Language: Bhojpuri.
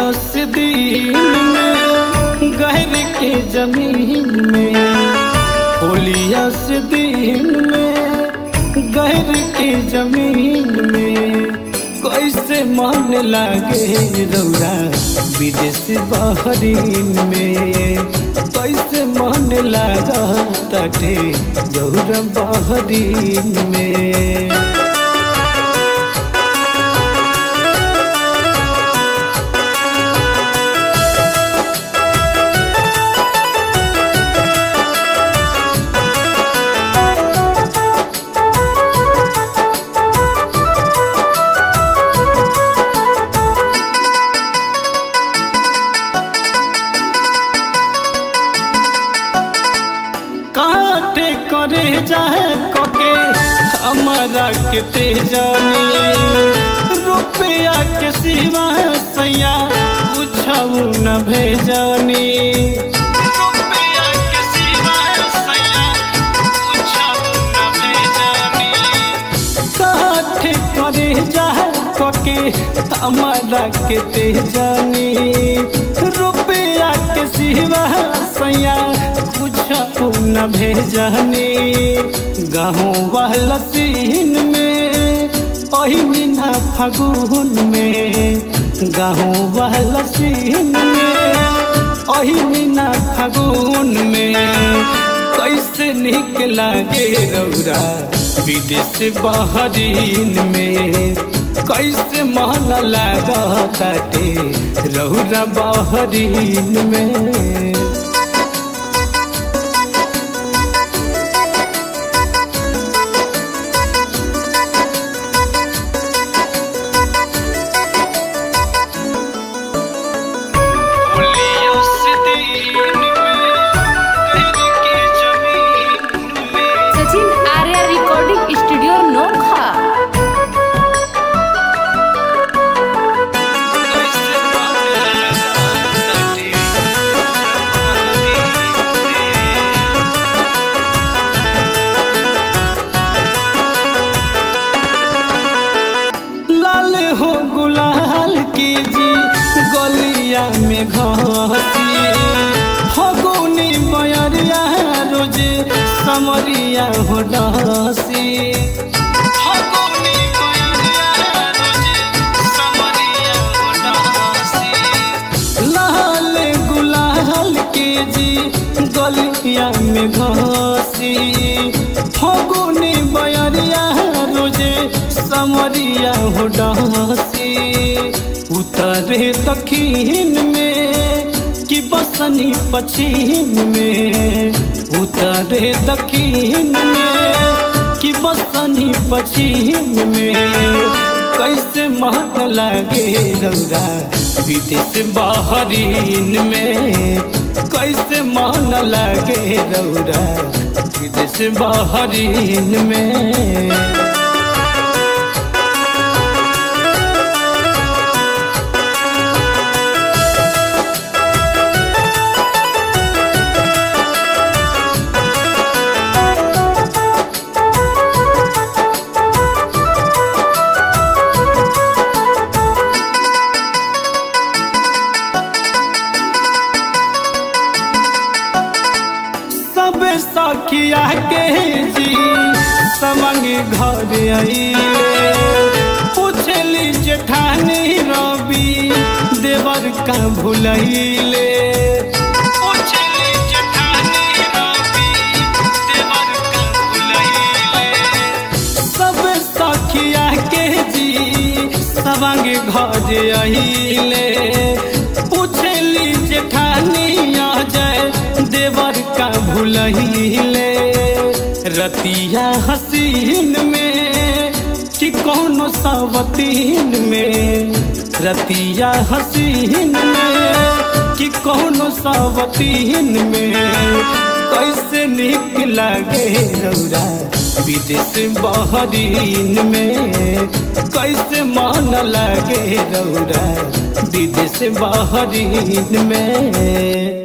होलियस दिन में गहर के जमीन में होलियस दिन में गहर के जमीन में कैसे मन लागे रौरा विदेश बहरीन में कैसे मन लागा तटे रौरा बहरीन में काटे करे जाए कोके हमारा के तेजानी रुपया के सिवा सैया पूछऊ न भेजानी रुपया के सिवा सैया पूछऊ न भेजानी काटे करे जाए कोके हमारा के तेजानी रुपया के सिवा सैया पूछू न भेजनी गहूँ वाला सीन में ओही मीना फगुन में गहूँ वाला सीन में ओही मीना फगुन में कैसे निक लागे रौरा विदेश बहरीन में कैसे मन लागा ताटे रौरा बहरीन में सचिन आर्या रिकॉर्डिंग स्टूडियो नोखा लाल हो गुलाल की जी गलिया में घसी फगुनी बयरिया रोजे समरिया हो डसी फगुनी बयरिया रोजे समरिया हो डसी लाल गुलाल के जी गलिया में घसी फगुनी बयरिया रोजे समरिया हो डसी उतरे दखीन में कि बसनी पश्चिम में उतरे दखीन में कि बसनी पश्चिम में कैसे महक लागे रौरा विदेश बहरीन में कैसे मन लागे रौरा विदेश बहरीन में सब सखिया के जी समंग घर आइले पूछली जेठानी रवि देवर का भुलैले पूछली जेठानी रवि देवर का भुलैले सब सखिया के जी सबंग घर आइले पूछली जेठानी आ जाए देवर का भुलहिले रतिया हसीन में कि कौन सवतीन में रतिया हसीन में कि कौन सवतीन में कैसे निक लागे रौरा विदेश बहरीन में कैसे मन लागे रौरा विदेश बहरीन में